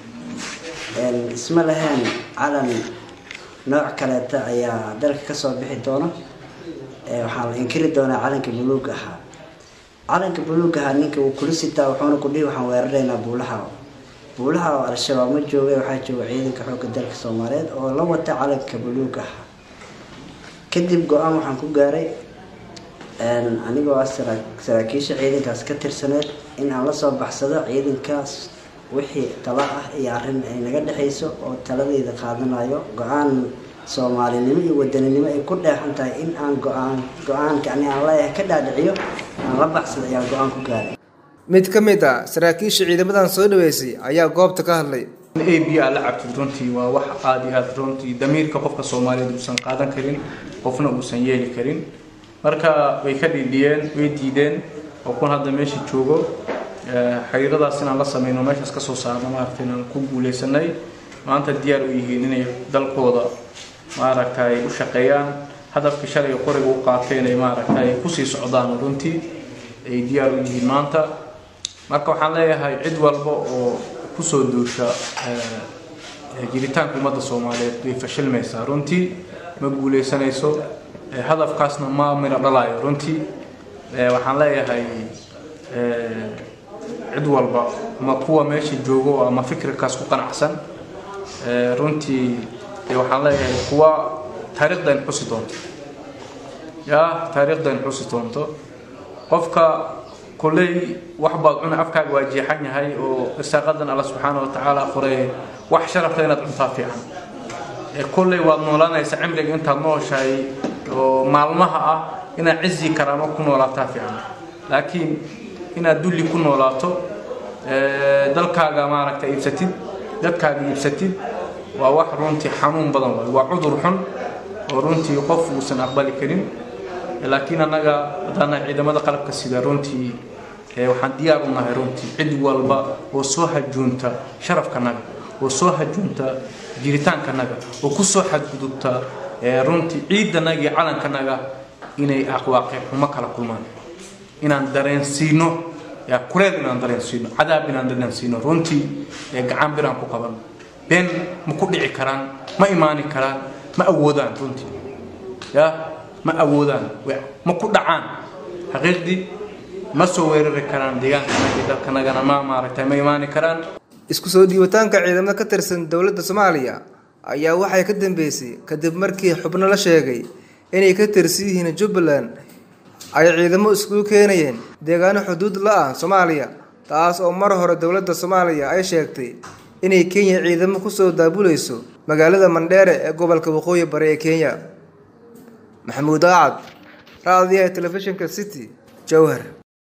isma lahayn calan nooc kaleeta ayaa dalka kasoo bixi doona waxaa la inkiri doonaa calanka buluugga ahaa calanka buluugga ahaa ninka uu kula sitaa wuxuuna ku dhihi waxaan weeraraynaa buulaha buulaha oo al-shabaab ma joogay waxaa jooga ciidanka xoogga dalka soomaaliyeed oo la wata calanka buluuga ah kadib go-aan waxaan ku gaaray anigoo ah saraakiisha ciidankaas ka tirsaneed in aan lasoo baxsado ciidankaas wixii tala ah iyo arrin ay naga dhexayso oo taladeyda qaadanayo go-aan soomaalinimo iyo wadaninimo ay ku dheexan tahay in aan go-aan go-aanka ani aan leeyahay ka dhaadhiciyo aan la baxsado ayaa go-aan ku gaaray mid ka mid ah saraakiisha ciidamadan soo dhaweysay ayaa goobta ka hadlay a b aa la cabtid runtii waa wax aada iyo aada runtii damiirka qofka soomaaliyeed uusan qaadan karin qofna uusan yeeli karin marka way ka dhiidhiyeen way diideen oo kun hadda meesha joogo xiriiradaas inaan la sameyno meeshaas kasoo saarno maaragtay inaan ku guuleysanay maanta diyaar u yihiin inay dalkooda maaragtay u shaqeeyaan hadafkii shalay qoriga u qaateen ay maaragtay kusii socdaan runtii ay diyaar u yihiin maanta marka waxaan leeyahay cid walba oo kusoo duusha jiritaanka ummadda soomaaliyeed way fashilmaysaa runtii ma guuleysanayso hadafkaasna ma miro dhalayo runtii waxaan leeyahay cid walba ama kuwa meesha joogo ama fikirkaas ku qanacsan runtii waxaan leeyahay kuwa taariikhdan xusi doonto ya taariikhdan xusi doonto qofka kulley wax baad cuna afkaaga waa jeexan yahay oo irsaaqadan alla subxaana watacaala qoray wax sharafta inaad cuntaa fiican kulley waad noolanaysa cimriga intaad nooshahay oo maalmaha ah inaad cizi karaamo ku noolaataa fiican laakiin inaad dulli ku noolaato dalkaaga maaragta iibsatid dadkaaga iibsatid waa wax runtii xanuun badan waay waa cudur xun oo runtii qof uusan aqbali karin laakiin annaga haddaana ciidamada qalabka sida runtii waxaan diyaar u nahay runtii cid walba oo soo hajuunta sharafkanaga oo soo hajuunta jiritaankanaga oo kusoo xadgudubta runtii ciidanaga iyo calankanaga inay aqwaaqi xumo kala kulmaan inaan dareensiino kureed inaan dareensiino cadaab inaan dareensiino runtii gacan bir aan ku qaban been ma ku dhici karaan ma imaani karaan ma awoodaan runtii ya ma awoodaan ma ku dhacaan xaqiiqdii ma soo weerari karaan deegaankanaga iyo dalkanagana ma maaragtay ma imaani karaan isku soo dhiibitaanka ciidamada ka tirsan dowladda soomaaliya ayaa waxay ka dambeysay kadib markii xubno la sheegay inay ka tirsan yihiin jubbaland ay ciidamo iskugu keenayeen deegaano xuduud la ah soomaaliya taas oo mar hore dowladda soomaaliya ay sheegtay inay kenya ciidamo kusoo daabulayso magaalada mandheere ee gobolka waqooyi bari ee kenya maxamuud aacad raadiyaha telefishinka city jowhar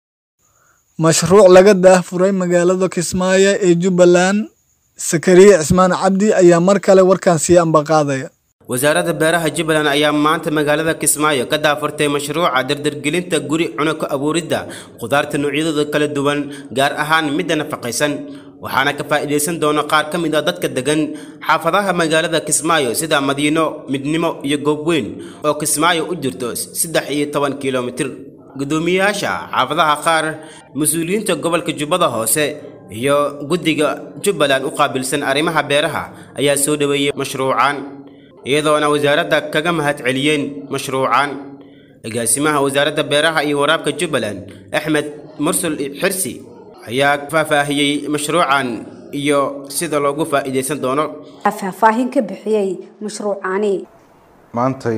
mashruuc laga daahfuray magaalada kismaayo ee jubbaland sakariye cismaan cabdi ayaa mar kale warkan sii ambaqaadaya wasaaradda beeraha jubbaland ayaa maanta magaalada kismaayo ka daafurtay mashruuca dardargelinta guri cuno ku abuuridda khudaarta noocyadooda kala duwan gaar ahaan midda nafaqaysan waxaana ka faa'iidaysan doona qaar ka mid ah dadka degan xaafadaha magaalada kismaayo sida madiino midnimo iyo goobweyn oo kismaayo u jirto saddex iyo toban kilomitir guddoomiyayaasha xaafadaha qaar mas-uuliyiinta gobolka jubbada hoose iyo guddiga jubbaland u qaabilsan arrimaha beeraha ayaa soo dhoweeyey mashruucan iyadoona wasaaradda kaga mahad celiyeen mashruucan agaasimaha wasaaradda beeraha iyo waraabka jubbaland axmed mursul xirsi ayaa faahfaahiyey mashruucan iyo sida loogu faa'iidaysan doono faahfaahin ka bixiyey mashruucani maantay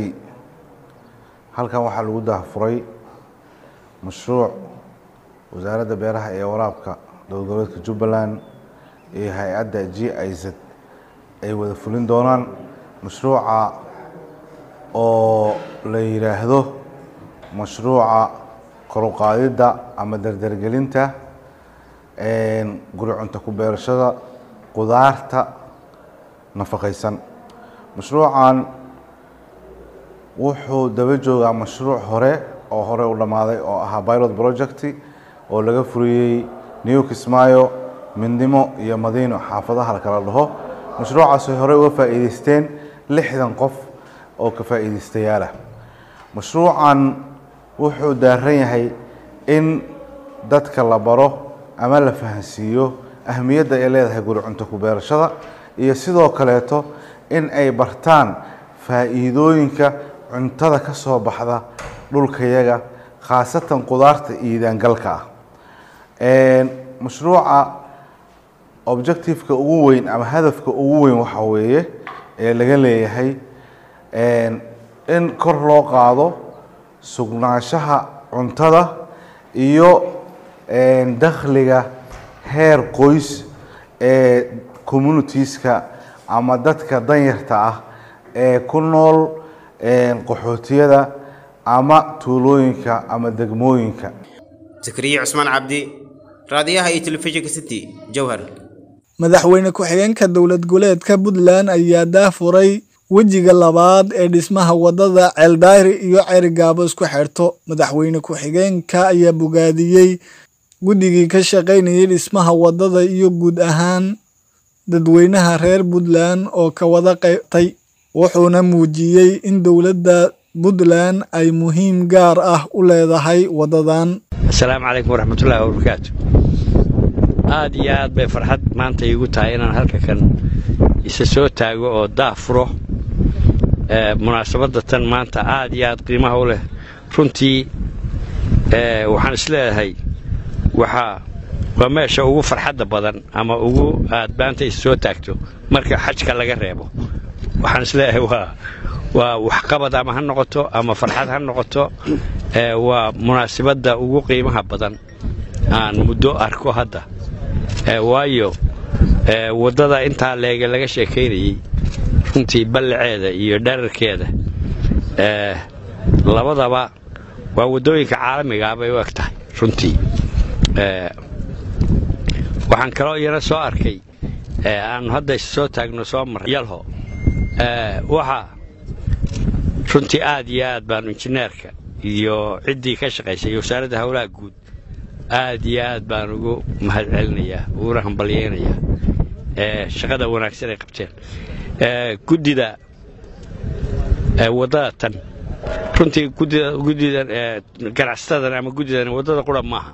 halkan waxaa lagu daahfuray mashruuc wasaaradda beeraha ee waraabka dowlad goboleedka jubbaland iyo hay-adda g i z ay wada fulin doonaan mashruuca oo la yidhaahdo mashruuca koruqaadidda ama dardargelinta guri cunto ku beerashada qudaarta nafaqaysan mashruucan wuxuu daba joogaa mashruuc hore oo hore u dhammaaday oo ahaa pilot project oo laga furiyey new kismaayo midnimo iyo madiino xaafadaha la kala dhaho mashruucaas ay hore uga faa'iidaysteen lixdan qof oo ka faa'iidaystayaala mashruucan wuxuu daaran yahay in dadka la baro ama la fahansiiyo ahmiyadda ay leedahay guri cunto ku beerashada iyo sidoo kaleeto in ay bartaan faa'iidooyinka cuntada ka soo baxda dhulkayaga khaasatan qudaarta iidaangalka ah mashruuca objectiveka ugu weyn ama hadafka ugu weyn waxa weeye ee laga leeyahay in kor loo qaado sugnaanshaha cuntada iyo dakhliga heer qoys ee communitieska ama dadka danyarta ah ee ku nool qaxootiyada ama tuulooyinka ama degmooyinka zakariya cusmaan cabdi raadiyaha iyo telefishinka city jowhar madaxweyne ku-xigeenka dowlad goboleedka puntland ayaa daafuray wejiga labaad ee dhismaha wadada ceeldaahir iyo cerigaabo isku xirto madaxweyne ku-xigeenka ayaa bogaadiyey guddigii ka shaqaynayay dhismaha wadada iyo guud ahaan dadweynaha reer puntland oo ka wada qaybtay wuxuuna muujiyey in dowladda puntland ay muhiim gaar ah u leedahay wadadan asalaamu calaykum waraxmatullaahi wabarakaatu aad iyo aad bay farxad maanta iigu tahay inaan halka kan isa soo taago oo daafuro munaasabadda tan maanta aad iyo aad qiimaha u leh runtii waxaan isleedahay waxaa waa meesha ugu farxadda badan ama ugu aad maanta isa soo taagto marka xajka laga reebo waxaan isleeyahay waa waa waxqabad ama ha noqoto ama farxad ha noqoto waa munaasabadda ugu qiimaha badan aan muddo arko hadda waayo waddada intaa leege laga sheekaynayey runtii ballaceeda iyo dherarkeeda labadaba waa waddooyinka caalamigaa bay u eg tahay runtii waxaan kaloo iyana soo arkay aanu hadda is soo taagno soo marray yalho waxa runtii aad iyo aad baanu injineerka iyo ciddii ka shaqaysay wasaaradda howlaha guud aad iyo aad baan ugu mahadcelinayaa uguna hambalyaynayaa shaqada wanaagsan ay qabteen guddida waddada tan runtii guddidan ganacsatada ama guddidan waddada qura maaha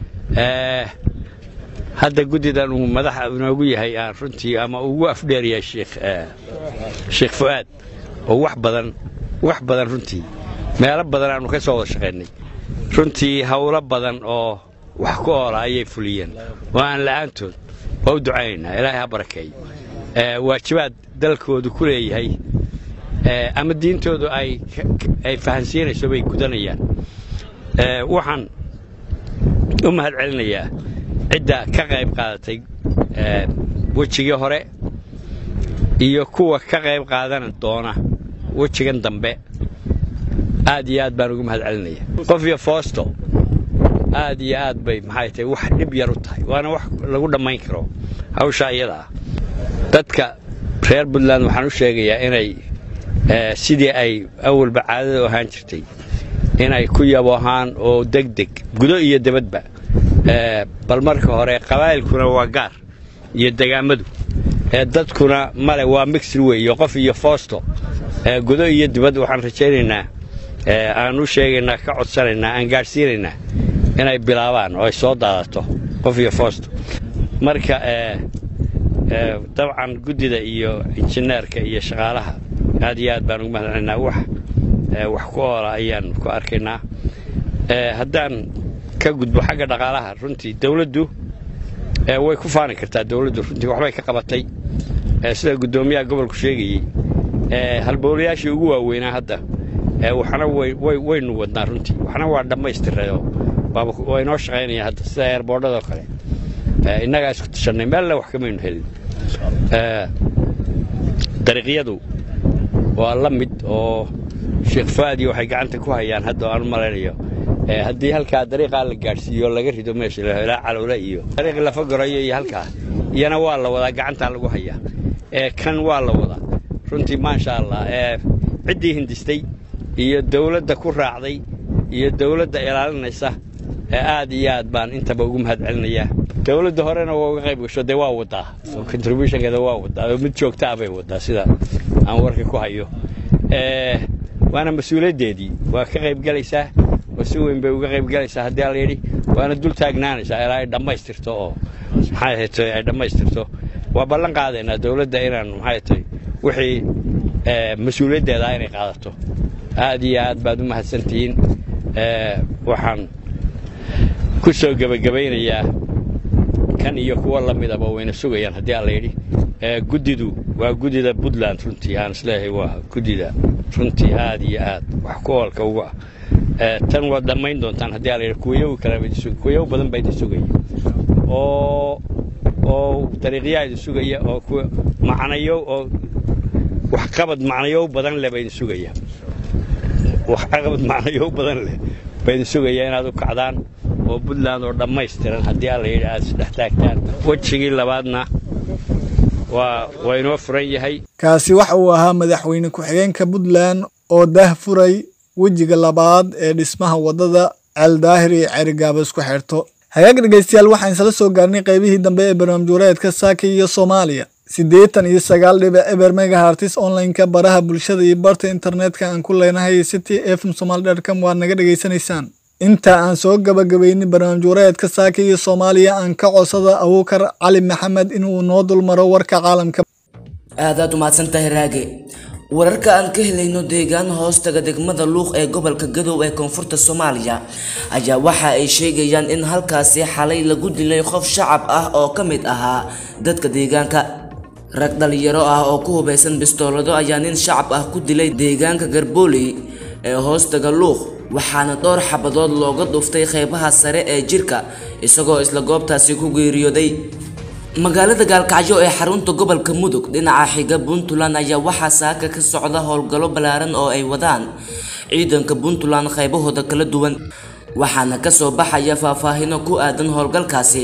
hadda guddidan uu madaxa inoogu yahay aan runtii ama ugu afdheeryahay sheekh sheekh fu'aad oo wax badan wax badan runtii meelo badan aanu ka soo wada shaqaynay runtii howlo badan oo wax ku oola ayay fuliyeen oo aan la'aantood waa u ducaynaynaa ilaahay ha barakeeyo waajibaad dalkoodu ku leeyahay ama diintoodu ay ay fahansiinayso bay gudanayaan waxaan u mahad celinayaa cidda ka qayb qaadatay wejigii hore iyo kuwa ka qayb qaadan doona wejigan dambe aad iyo aad baan ugu mahad celinaya qof iyo foosto aad iyo aad bay maxay tahay wax dhib yar u tahay waana wax lagu dhammayn karo hawshaa iyada ah dadka reer puntland waxaan u sheegayaa inay sidii ay awalba caadada u ahaan jirtay inay ku yaboohaan oo degdeg gudo iyo debadba bal marka hore qabaa'ilkuna waa gaar iyo degaamadu dadkuna male waa mixir weeye qof iyo foosto gudo iyo dibad waxaan rajaynaynaa aan u sheegaynaa ka codsanaynaa aan gaadhsiinaynaa inay bilaabaan oo ay soo daadato qof iyo foosto marka dabcan guddida iyo injineerka iyo shaqaalaha aad iyo aad baan ugu mahadcelinaynaa wax wax ku oola ayaan ku arkaynaa haddaan ka gudbo xagga dhaqaalaha runtii dawladdu way ku faani kartaa dawladdu runtii waxbay ka qabatay sida guddoomiyaha gobolku sheegayey halbowlayaashii ugu waaweynaa hadda waxna waynu wadnaa runtii waxna waa dhammaystirayoo waa inoo shaqaynaya hadda sida eerboodhadoo kale innagaa isku tashannay meelle wax kamaynu helin dariiqyadu waa la mid oo sheekh faadi waxay gacanta ku hayaan hadda aan u malaynayo haddii halkaa dariiqaa la gaadhsiiyo laga rido meesha ilaa calowle iyo dariiq lafa gorayo iyo halkaa iyana waa la wadaa gacantaa lagu hayaa kan waa la wadaa runtii maasha allah ciddii hindistay iyo dawladda ku raacday iyo dawladda ilaalinaysa aad iyo aad baan intaba ugu mahad celinayaa dawladda horena waa uga qayb gasho dee waa wadaa contributionkeeda waa wadaa oo mid joogta ah bay wadaa sida aan warka ku hayo waana mas-uuliyaddeedii waa ka qayb galaysaa oo si weyn bay uga qayb galaysaa haddii alla yidhi waana dul taagnaanaysaa ilaa ay dhammaystirto oo maxay ahayd ay dhammaystirto waa ballan qaadaynaa dawladda inaan maxay tahay wixii mas-uuliyaddeeda inay qaadato aad iyo aad baad u mahadsantihiin waxaan ku soo gebagabaynayaa kan iyo kuwa la midaba wayna sugayaan haddii aan la yidhi guddidu waa guddida puntland runtii aan isleeyahay waa guddida runtii aad iyo aad wax ku oolka ugu ah tan waad dhammayn doontaan haddii aan la yidhi kuwayow kale kuwayow badan baa idin sugaya oo oo dariiqyaa idin sugaya oo kuwa macnayo oo waxqabad macnayow badan leh baa idin sugaya waxqabad macnayow badan leh baa idin sugaya inaad u kacdaan oo puntland oo dhammaystiran haddii aan la yidhi aad isdhex taagtaan wejigii labaadna waa waa inoo furan yahay kaasi waxa uu ahaa madaxweyne ku-xigeenka puntland oo dah furay wejiga labaad ee dhismaha waddada ceeldaahir iyo cerigaaba isku xirto hagaag dhegaystayaal waxaan isla soo gaarnay qaybihii dambe ee barnaamijwareedka saaka iyo soomaaliya siddeetan iyo sagaal dhibic eber megahartis online-ka baraha bulshada iyo barta internetka aan ku leenahay city fm somaali dotcom waad naga dhegaysanaysaan inta aan soo gabagabaynin barnaamij wareedka saaka iyo soomaaliya aan ka codsada abuukar cali maxamed inuu noo dulmaro warka caalamka aadaad umahadsan tahay raage wararka aan ka helayno deegaan hoostaga degmada luuq ee gobolka gadow ee koonfurta soomaaliya ayaa waxa ay sheegayaan in halkaasi xalay lagu dilay qof shacab ah oo ka mid ahaa dadka deegaanka rag dhalinyaro ah oo ku hubaysan bistoolado ayaa nin shacab ah ku dilay deegaanka garbooley ee hoostaga luuq waxaana dhowr xabadood looga dhuftay qeybaha sare ee jirka isagoo isla goobtaasi ku geeriyooday magaalada gaalkacyo ee xarunta gobolka mudug dhinaca xiga puntland ayaa waxaa saaka ka socda howlgallo ballaaran oo ay wadaan ciidanka puntland qaybahooda kala duwan waxaana kasoo baxaya faahfaahino ku aadan howlgalkaasi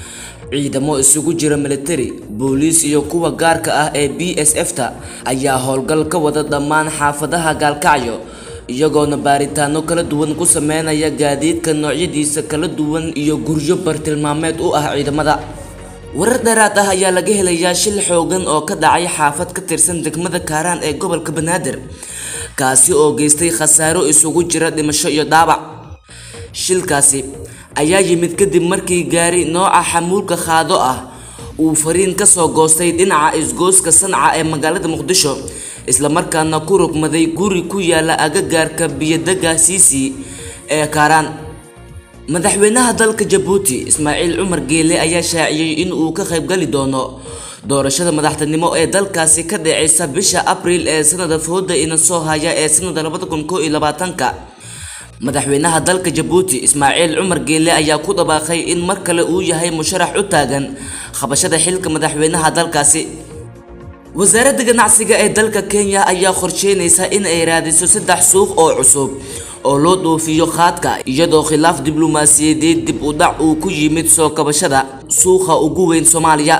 ciidamo isugu jira militari booliis iyo kuwa gaarka ah ee b s f ta ayaa howlgal ka wada dhammaan xaafadaha gaalkacyo iyagoona baaritaano kala duwan ku sameynaya gaadiidka noocyadiisa kala duwan iyo guryo bartilmaameed u ah ciidamada warar dheeraad ah ayaa laga helayaa shil xoogan oo ka dhacay xaafad ka tirsan degmada kaaraan ee gobolka banaadir kaasi oo geystay khasaaro isugu jira dhimasho iyo dhaawac shilkaasi ayaa yimid kadib markii gaari nooca xamuulka qaado ah uu fariin kasoo goostay dhinaca isgooska sanca ee magaalada muqdisho islamarkaana ku rogmaday guri ku yaala agagaarka biyodega siisi ee kaaraan madaxweynaha dalka jabuuti ismaaciil cumar geele ayaa shaaciyey in uu ka qaybgali doono doorashada madaxtinimo ee dalkaasi ka dhaceysa bisha abriil ee sanada fooda ina soo haya ee sanada labada kun koo iyo labaatanka madaxweynaha dalka jabuuti ismaaciil cumar geele ayaa ku dhawaaqay in mar kale uu yahay musharax u taagan qabashada xilka madaxweynaha dalkaasi wasaaradda ganacsiga ee dalka kenya ayaa qorsheynaysa in ay raadiso saddex suuq oo cusub oo loo dhoofiyo qaadka iyadoo khilaaf diblomaasiyadeed dib u dhac uu ku yimid soo kabashada suuqa ugu weyn soomaaliya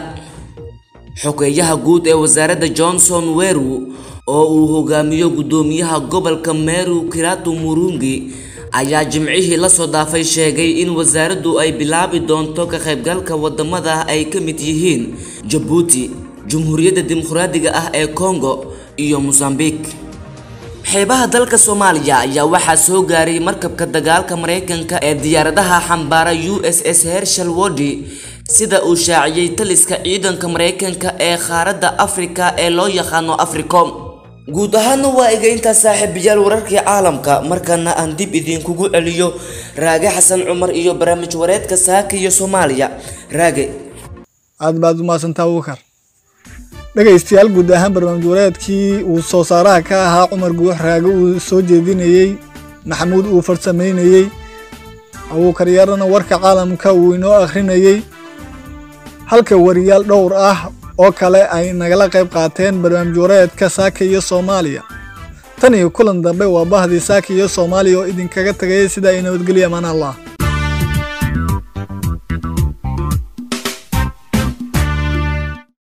xogeeyaha guud ee wasaaradda johnson weru oo uu hogaamiyo guddoomiyaha gobolka meru kiratu murungi ayaa jimcihii lasoo dhaafay sheegay in wasaaraddu ay bilaabi doonto ka qaybgalka wadamada ay ka mid yihiin jabuuti jumhuuriyadda dimuqraadiga ah ee congo iyo mosambique xeebaha dalka soomaaliya ayaa waxaa soo gaaray markabka dagaalka maraykanka ee diyaaradaha xambaara u s s hershal wodi sida uu shaaciyey taliska ciidanka maraykanka ee qaaradda afrika ee loo yaqaano africom guud ahaana waa iga intaa saaxiibayaal wararkii caalamka markana aan dib idinkugu celiyo raage xasan cumar iyo barnaamij wareedka saaka iyo soomaaliya raage aad baad umahadsantaa abuukar dhegaystayaal guud ahaan barnaamij wareedkii uu soo saaraha ka ahaa cumar guux raage uu soo jeedinayey maxamuud uu farsamaynayey abuukar yarana warka caalamka uu inoo akhrinayey halka wariyaal dhowr ah oo kale ay nagala qayb qaateen barnaamij wareedka saaka iyo soomaaliya tan iyo kulan dambe waa bahdii saaka iyo soomaaliya oo idinkaga tagay sida ay nabadgelya amaan allah